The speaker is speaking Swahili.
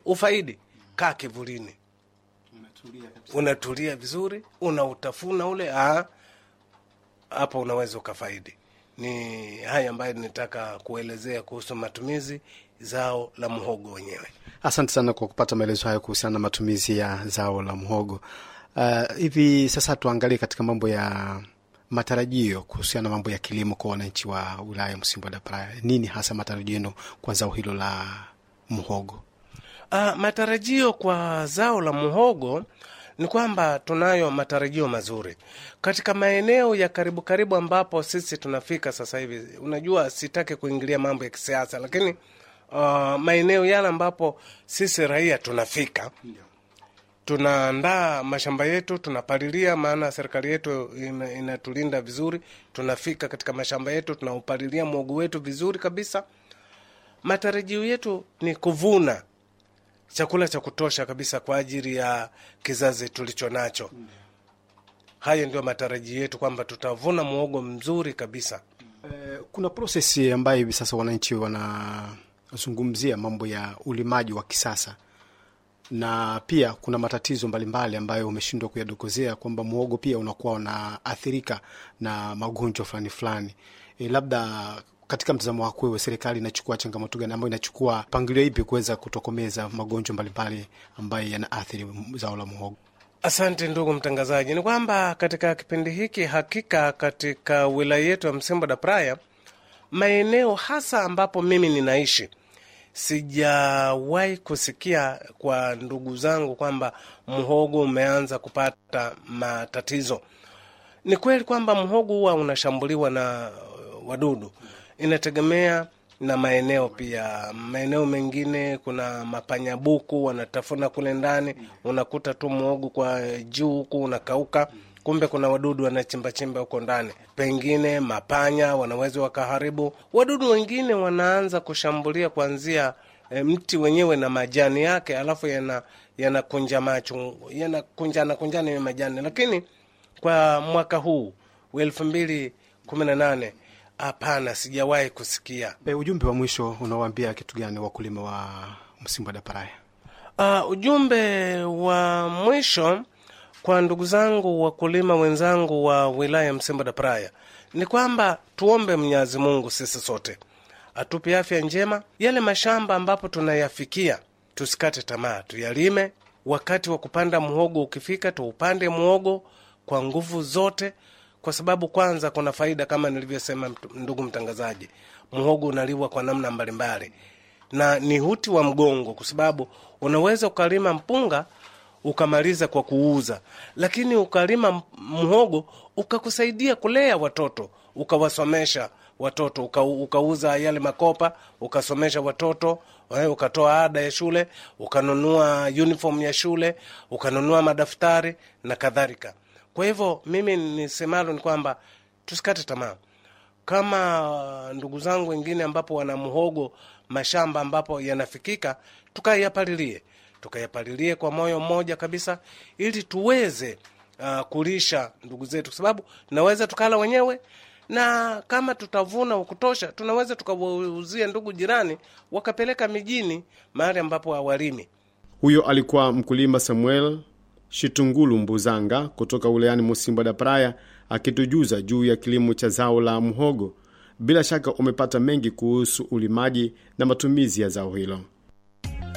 ufaidi, kaa kivulini, unatulia vizuri, unautafuna ule ah, hapo unaweza ukafaidi. Ni haya ambayo nitaka kuelezea kuhusu matumizi zao la mhogo wenyewe. Asante sana kwa kupata maelezo hayo kuhusiana na matumizi ya zao la mhogo. Uh, hivi sasa tuangalie katika mambo ya matarajio kuhusiana na mambo ya kilimo kwa wananchi wa wilaya ya Msimbo da Praia. Nini hasa matarajio yenu kwa zao hilo la mhogo? Uh, matarajio kwa zao la muhogo ni kwamba tunayo matarajio mazuri katika maeneo ya karibu karibu ambapo sisi tunafika sasa hivi. Unajua, sitaki kuingilia mambo ya kisiasa, lakini uh, maeneo yale ambapo sisi raia tunafika tunaandaa mashamba yetu, tunapalilia, maana serikali yetu ina- inatulinda vizuri. Tunafika katika mashamba yetu, tunaupalilia mwogo wetu vizuri kabisa. Matarajio yetu ni kuvuna chakula cha kutosha kabisa kwa ajili ya kizazi tulicho nacho. Hayo ndio matarajio yetu kwamba tutavuna mwogo mzuri kabisa. Eh, kuna prosesi ambayo hivi sasa wananchi wanazungumzia mambo ya ulimaji wa kisasa na pia kuna matatizo mbalimbali ambayo umeshindwa kuyadokozea kwamba mwogo pia unakuwa unaathirika na magonjwa fulani fulani. E, labda katika mtazamo wako wewe, serikali inachukua changamoto gani ambayo inachukua mpangilio ipi kuweza kutokomeza magonjwa mbalimbali ambayo yanaathiri zao la mwogo? Asante ndugu mtangazaji, ni kwamba katika kipindi hiki hakika katika wilaya yetu ya Msimbo da Praia, maeneo hasa ambapo mimi ninaishi, sijawahi kusikia kwa ndugu zangu kwamba mhogo umeanza kupata matatizo. Ni kweli kwamba mhogo huwa unashambuliwa na uh, wadudu, inategemea na maeneo pia. Maeneo mengine kuna mapanyabuku wanatafuna kule ndani, unakuta tu mhogo kwa juu huku unakauka, kumbe kuna wadudu wanachimbachimba huko ndani. Pengine mapanya wanaweza wakaharibu. Wadudu wengine wanaanza kushambulia kuanzia e, mti wenyewe na majani yake, alafu yana yanakunja macho yanakunjana kunjana ya majani, lakini kwa mwaka huu wa elfu mbili kumi na nane hapana, sijawahi kusikia. E, ujumbe wa mwisho unawaambia kitu gani wakulima wa Msimbo da Praia? Uh, ujumbe wa mwisho kwa ndugu zangu wakulima wenzangu wa wilaya ya Msimbo da Praia ni kwamba tuombe Mwenyezi Mungu sisi sote atupe afya njema. Yale mashamba ambapo tunayafikia tusikate tamaa, tuyalime. Wakati wa kupanda muhogo ukifika, tuupande muhogo kwa nguvu zote, kwa sababu kwanza kuna faida kama nilivyosema, mt- ndugu mtangazaji, muhogo unaliwa kwa namna mbalimbali na ni huti wa mgongo, kwa sababu unaweza ukalima mpunga ukamaliza kwa kuuza, lakini ukalima m- mhogo ukakusaidia kulea watoto, ukawasomesha watoto, uka, ukauza yale makopa, ukasomesha watoto eh, ukatoa ada ya shule, ukanunua uniform ya shule, ukanunua madaftari na kadhalika. Kwa hivyo mimi nisemalo ni kwamba tusikate tamaa kama ndugu zangu wengine ambapo wana mhogo mashamba ambapo yanafikika, tukayapalilie tukayapalilie kwa moyo mmoja kabisa, ili tuweze uh, kulisha ndugu zetu, kwa sababu tunaweza tukala wenyewe, na kama tutavuna ukutosha, tunaweza tukawauzia ndugu jirani, wakapeleka mijini, mahali ambapo hawalimi. Huyo alikuwa mkulima Samuel Shitungulu Mbuzanga kutoka wilayani Musimba da Praia akitujuza juu ya kilimo cha zao la mhogo. Bila shaka umepata mengi kuhusu ulimaji na matumizi ya zao hilo.